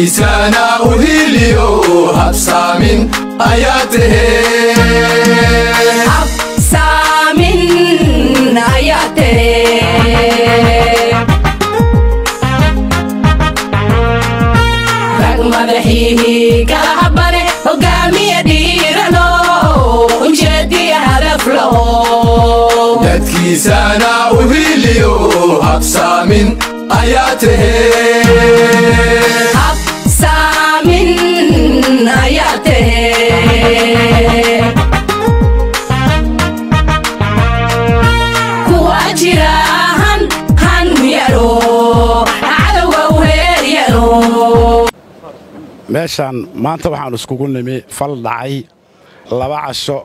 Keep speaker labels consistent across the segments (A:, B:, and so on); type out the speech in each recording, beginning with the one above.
A: dadkiisana u hiliyo habsaamin ayaa tahee
B: saamin ayaa tere rag madaxiihii kala habane hogaamiya dhiirano ujeediya hadaf laho
A: dadkiisana u hiliyo habsaamin ayaa tahee
B: saamin ayaa tere kuwa jira han han yaro cadowga u heeryaro
C: meeshaan maanta waxaan iskugu nimi fal dhacay laba casho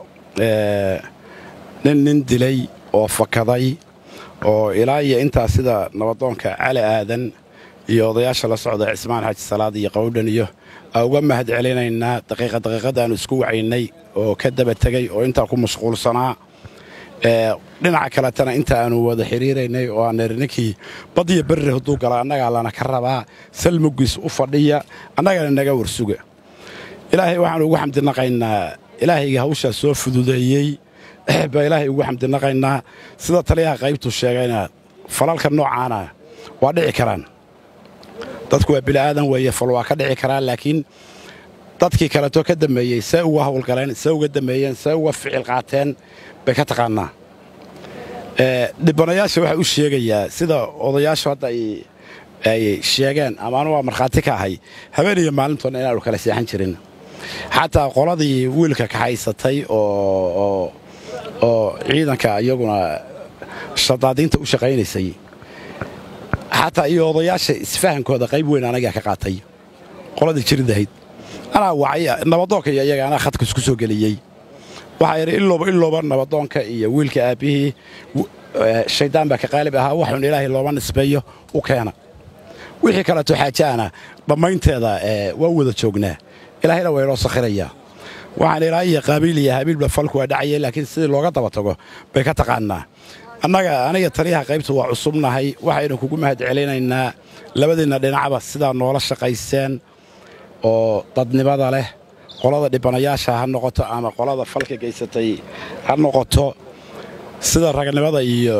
C: nin nin dilay oo fakaday oo ilaa iyo intaa sida nabadoonka cali aadan iyo odayaasha la socda cismaan xaaji salaad iyo qowdhan iyo aa uga mahad celinaynaa daqiiqa daqiiqadaannu isku wacaynay oo ka daba tegay oo intaa ku mashquulsanaa dhinaca kaletana inta aanu wada xiriiraynay oo aan niri ninkii badiyo berri hadduu gala annagaa lana ka rabaa salmugiis u fadhiya annagana naga warsuga ilaahay waxaanu ugu xamdinaqaynaa ilaahayga hawshaa soo fududeeyey baa ilaahay ugu xamdinaqaynaa sida taliyaha qaybtu sheegayna falalka noocaana waa dhici karaan dadku waa bili'aadan weeye fal waa ka dhici karaan laakiin dadkii kaleto ka dammeeyey see uga hawlgaleen see uga dammeeyeen see uga ficil qaateen bay ka taqaannaa dhibanayaasha waxaa u sheegayaa sida odayaashu hadda ay sheegeen ama anu waa markhaati ka ahay habeen iyo maalintoona inaanu kala seexan jirin xataa qoladii wiilka kaxaysatay oo ciidanka iyaguna shadaadiinta u shaqaynaysay xataa iyo odayaasha isfahankooda qayb weyn anagaa ka qaatay qoladii jiridahayd anaa wacay nabadoonka iyo iyaga anaa khadka isku soo geliyey waxaa yidhi ilooba ilooba nabadoonka iyo wiilka aabbihii shayddaan baa ka qaalib ahaa waxuun ilaahay looma nisbeeyo u keena wixii kaleeto xaajaana dhammaynteeda waa wada joognaa ilaahayna waa inoo sakhirayaa waxaan ilaa iyo qaabiil iyo habiilba falku waa dhacaya laakiin sidii looga daba tago bay ka taqaannaa annaga aniga taliyaha qaybtu waa cusubnahay waxaynu kugu mahad celinaynaa labadiinna dhinacba sidaa noola shaqayseen oo dadnimada leh qolada dhibanayaasha ha noqoto ama qolada falka gaysatay ha noqoto sida ragnimada iyo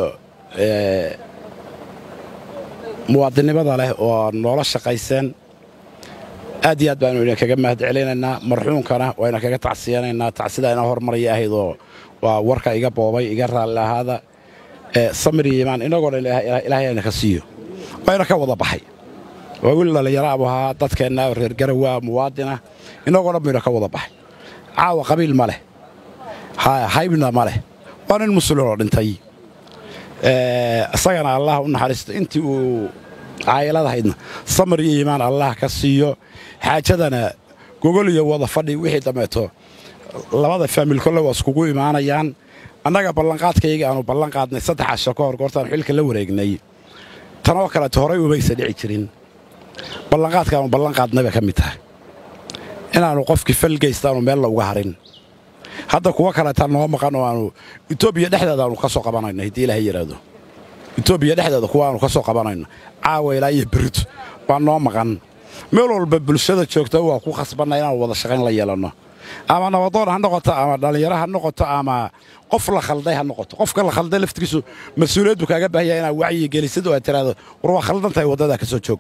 C: muwaadinnimada leh oo noola shaqayseen aad iyo aad baanu idinkaga mahad celinaynaa marxuunkana wayna kaga tacsiyanaynaa tacsidaa ina hormaraya ahayd oo waa warka iga boobay iga raalli ahaada samir iyo imaan inagoo dhan ilaahay ayna ka siiyo wayna ka wada baxay waa wiil dhallinyaro abu ahaa dadkeenna reer garawaa muwaadinah inagoo dhan bayna ka wada baxay caawa qabiil ma leh haybna ma leh waa nin muslimoo dhintay isagana allah u naxariisto intii uu caayiladahaydna samir iyo iimaan allah ka siiyo xaajadana gogol iyo wada fadhi wixii dambeeto labada faamil kolle waa iskugu imaanayaan annaga ballanqaadkayga aanu ballan qaadnay saddex casho ka hor goortaan xilka la wareegnay tanoo kaleeto horay umaysa dhici jirin ballanqaadka aanu ballan qaadnay bay ka mid tahay inaannu qofkii falgaystaanu meella uga harin hadda kuwa kaleetaa noo maqan oo aanu etoobiya dhexdeeda aanu ka soo qabanayno haddii ilaahay yidhaahdo etoobiya dhexdeeda kuwa aanu ka soo qabanayno caawa ilaa iyo berito waa noo maqan meel walba bulshada joogta waa ku khasbanna inaanu wada shaqayn la yeelanno ama nabadoon ha noqoto ama dhallinyaro ha noqoto ama qof la khalday ha noqoto qofka la khalday laftigiisu mas-uuliyaddu kaaga baahaya inaad wacyi gelisid oo aad tiraahdo war waa khaldan tahay waddadaa ka soo joog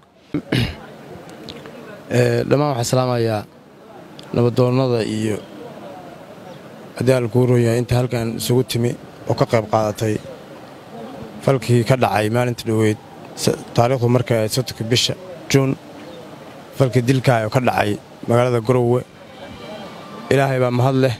D: dhammaan waxaan salaamayaa nabadoonnada iyo haddii aan kuu roon yahay inta halkan isugu timi oo ka qayb qaadatay falkii ka dhacay maalinta dhoweyd taariikhdu markay ahayd soddonka bisha juun falkii dilkaa oo ka dhacay magaalada garowe ilaahay baa mahad leh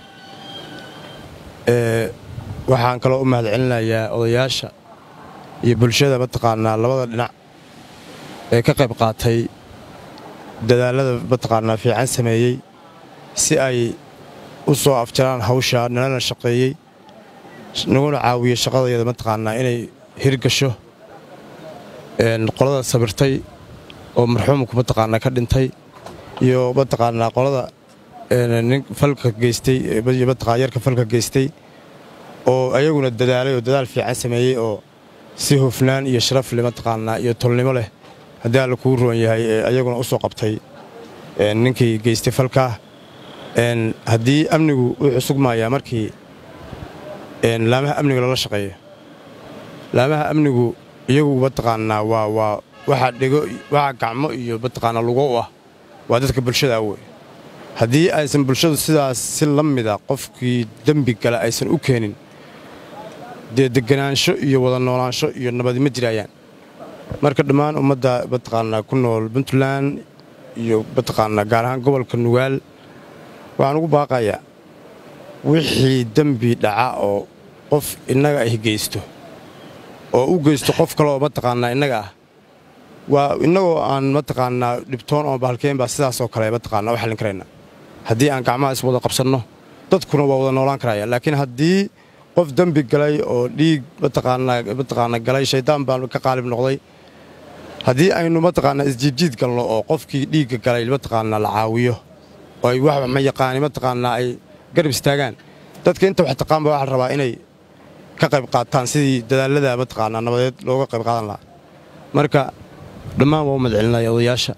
D: waxaan kaloo u mahad celinayaa odayaasha iyo bulshada mataqaanaa labada dhinac ee ka qayb qaatay dadaallada mataqaanaa fiican sameeyey si ay u soo afjaraan hawshaa nalana shaqeeyey naguna caawiyo shaqadayada mataqaanaa inay hirgasho qolada sabirtay oo marxuumku mataqaanaa ka dhintay iyo mataqaanaa qolada nin falka geystay yarka falka geystay oo ayaguna dadaalay oo dadaal fiican sameeyey oo si hufnaan iyo sharaf leh mataqaanaa iyo tolnimo leh haddii alla kuu roon yahay ee ayaguna u soo qabtay ninkii geystay falkaa haddii amnigu wuxuu sugmayaa markii laamaha amniga loola shaqeeyo laamaha amnigu iyagu mataqaanaa waa waa waxaa dhego waxaa gacmo iyo mataqaanaa lugo u ah waa dadka bulshada wey haddii aysan bulshadu sidaas si la mida qofkii dembi gala aysan u keenin dee deganaansho iyo wada noolaansho iyo nabadi ma jiraayaan marka dhammaan ummadda mataqaanaa ku nool puntland iyo mataqaanaa gaar ahaan gobolka nugaal waxaan ugu baaqayaa wixii dembi dhaca oo qof innaga ah geysto oo u geysto qof kale oo mataqaanaa innaga ah waa innagoo aan mataqaanaa dhibtoon oo bahalkeen baa sidaasoo kale mataqaanaa u xallin karayna haddii aan gacmaha is wada qabsanno dadkuna waa wada noolaan karaya laakiin haddii qof dembi galay oo dhiig mataqaanaa mataqaanaa galay shaydaan baan ka qaalib noqday haddii aynu mataqaanaa isjiidjiid galno oo qofkii dhiigga galay mataqaanaa la caawiyo oo ay wax ma yaqaani mataqaanaa ay garab istaagaan dadka inta wax taqaan baa waxaa la rabaa inay ka qayb qaataan sidii dadaallada mataqaanaa nabadeed looga qayb qaadan lahaa marka dhammaan waa u madcelinaya odayaasha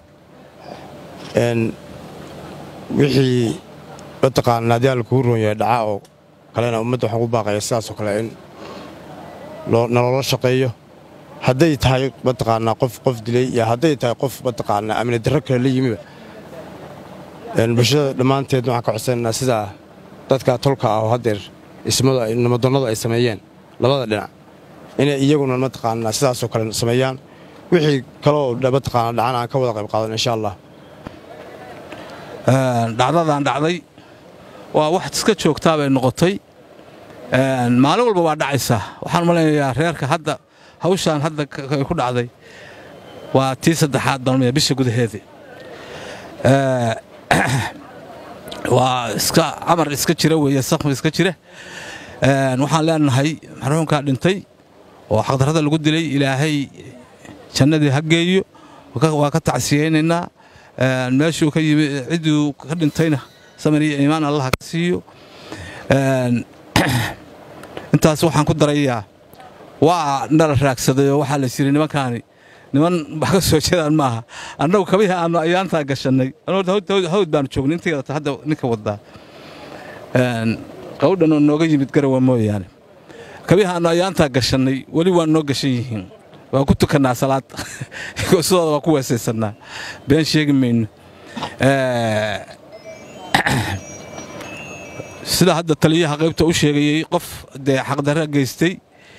D: wixii mataqaanaa haddii alla kuu roon yahay dhaca oo kalena ummadda waxaan ku baaqaya sidaasoo kale in naloola shaqeeyo hadday tahay mataqaanaa qof qof dilay iyo hadday tahay qof mataqaanaa amni darro kale la yimiba bulshada dhammaanteed waxaan ka codsanaynaa sidaa dadka tolka ah oo haddeer ismada namadonnadu ay sameeyeen labada dhinac inay iyaguna mataqaanaa sidaasoo kale sameeyaan wixii kaloo mataqaana dhacan aan ka wada qayb qaadan insha allah
E: dhacdadan dhacday waa wax iska joogtaa bay noqotay maalin walba waa dhacaysaa waxaan malaynayaa reerka hadda hawshaan hadda ku dhacday waa tii saddexaad baan bisha gudaheedii waa iska amar iska jira weeye sakmi iska jira waxaan leenahay marxuumkaa dhintay oo xaqdarrada lagu dilay ilaahay jannadii ha geeyo waa ka tacsiyeynaynaa meeshuu ka yimi cidduu ka dhintayna samir iyo iimaan allah ka siiyo intaas waxaan ku darayaa waa nala raagsaday oo waxaa la yidhi nimankaani niman wax ka soo jeedaan maaha annagu kabihii aannu ayaantaa gashannay hawd baanu joognay intayada hadda ninka wadaa qawdhan oo nooga yimid garawa mooyaane kabihii aannu ayaantaa gashannay weli waa noo gashan yihiin waa ku tukannaa salaad sidooda waa ku weesaysannaa been sheegi mayno sida hadda taliyaha qaybta u sheegayey qof dee xaqdarra geystay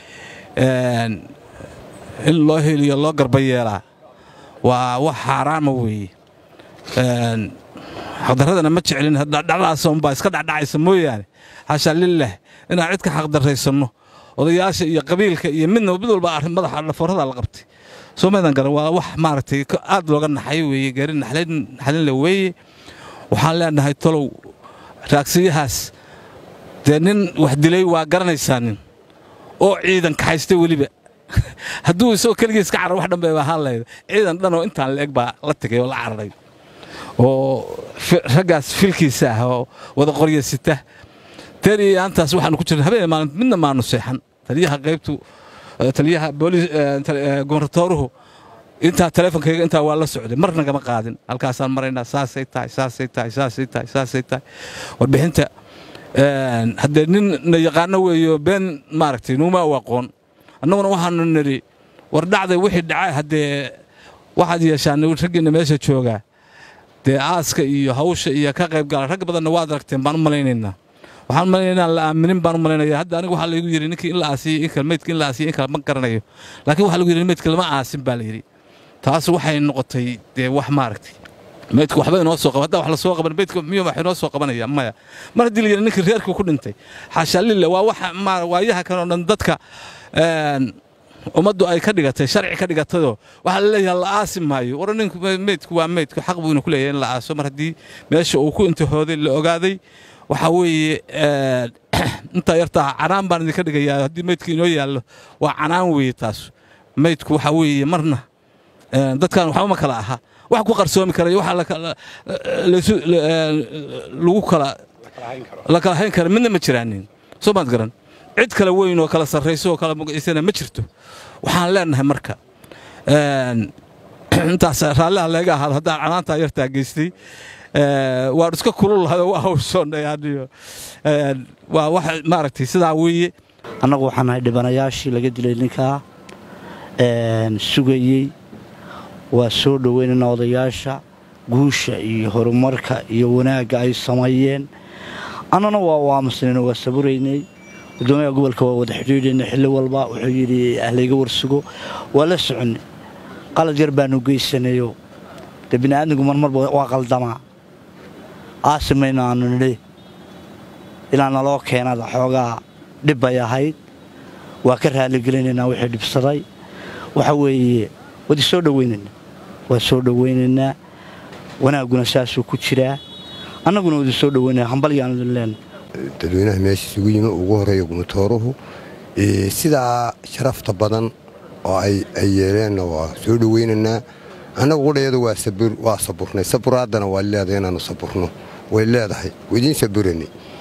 E: in loo heliyo loo garba yeelaa waa wax xaaraama weeye xaqdarradana ma jeclin dhacdhacdaasunbaa iska dhacdhacaysa mooyaane xashaa lilah inaan cid ka xaqdarraysanno odayaasha iyo qabiilka iyo midna mid walba arrin madaxa dhafoorada la qabtay soo maydan garan waa wax maaragtay aad looga naxay weeye gaari naxlinle weeye waxaan leenahay tolow raagsiyahaas dee nin wax dilay waa garanaysaa nin oo ciidan kaxaystay weliba hadduu isagoo keligii iska carar wax dhanbe ahaan lahayd ciidan dhanoo intaan la eg baa la tegay oo la cararay oo raggaas filkiisa ah oo wada qorya sita teer iyo aantaas waxaanu ku jirna habeen maalin midna maanu seexan taliyaha qaybtu taliyaha booliis gobernatooruhu intaa teleefonkayga intaa waa la socday mar nagama qaadin halkaasaan maraynaa saasay tahay saasay tahay saasay tahay saasay tahay warbixinta haddee nin na yaqaano weeyo been maaragtay nuuma u aqoon annaguna waxaanu nidhi war dhacday wixii dhacay haddee waxaad yeeshaan raggiinna meesha joogaa dee aaska iyo hawsha iyo ka qayb gala rag badanna waad aragteen baan u malaynaynaa waxaan malaynaynaa la aaminin baan u malaynaya hadda aniga waxaa laygu yidhi ninkii in la aasiyey in kale meydka in la aasiyey in kale ma garanayo laakiin waxaa lagu yidhi meydka lama aasin baa la yidhi taas waxay noqotay dee wax maaragtay meydka waxba inoo soo qaban haddaa wax la soo qaban meydka miyuu wax inoo soo qabanaya maya mar haddii la yidhi ninkii reerkii ku dhintay xaashaa lille waa wax waayaha kanoo dhan dadka ummaddu ay ka dhigatay sharci ka dhigatayoo waxaa la leeyahay la aasi maayo war ninku meydku waa meydku xaq buu ina ku leeyahay in la aaso mar haddii meesha uu ku intihooday la ogaaday waxaa weeye intaa yartaa canaan baan idinka dhigayaa haddii meydka inoo yaallo waa canaan weeye taas meydku waxaa weeye marna dadkan waxba ma kala aha wax ku qarsoomi karayo waxa lagu kala la kala hayn kara midna ma jiraanin soo maad garan cid kale weyn oo kala sarrayso oo kala mugaysana ma jirto waxaan leenahay marka intaas raalliha leega ahaado haddaan canaantaa yartaa geystay waan iska kululahayo waa hawshoonayaniyo waa wax maaragtay sidaa weeye
F: annagu waxaan nahay dhibanayaashii laga dilay ninkaa sugayey waa soo dhoweynaynaa odayaasha guusha iyo horumarka iyo wanaagga ay sameeyeen annana waa waamusnayn waa saburaynay gudoomiyaha gobolka waa wada xidhiidhaynay xilli walba wuxuu yidhi ahlayga warsugo waa la soconnay qalad yar baanu geysanayo dee bini'aadmigu marmarba waa qaldamaa aasimayno aanu nidhi ilaa naloo keenada xoogaa dhib bay ahayd waa ka raaligelinaynaa wixii dhibsaday waxa weeye wadi soo dhowaynaynaa waa soo dhowaynaynaa wanaagguna saasuu ku jiraa annaguna wadi soo dhowaynaya hambalyaanu idin leenna
G: dadweynaha meesha isugu yimi ugu horreeya gumutooruhu sidaa sharafta badan oo ay yeeleenna waa soo dhowaynaynaa annagu qudhayadu waa saburnay saburaadana waa leedahay inaannu saburno way leedahay waidiin saburanay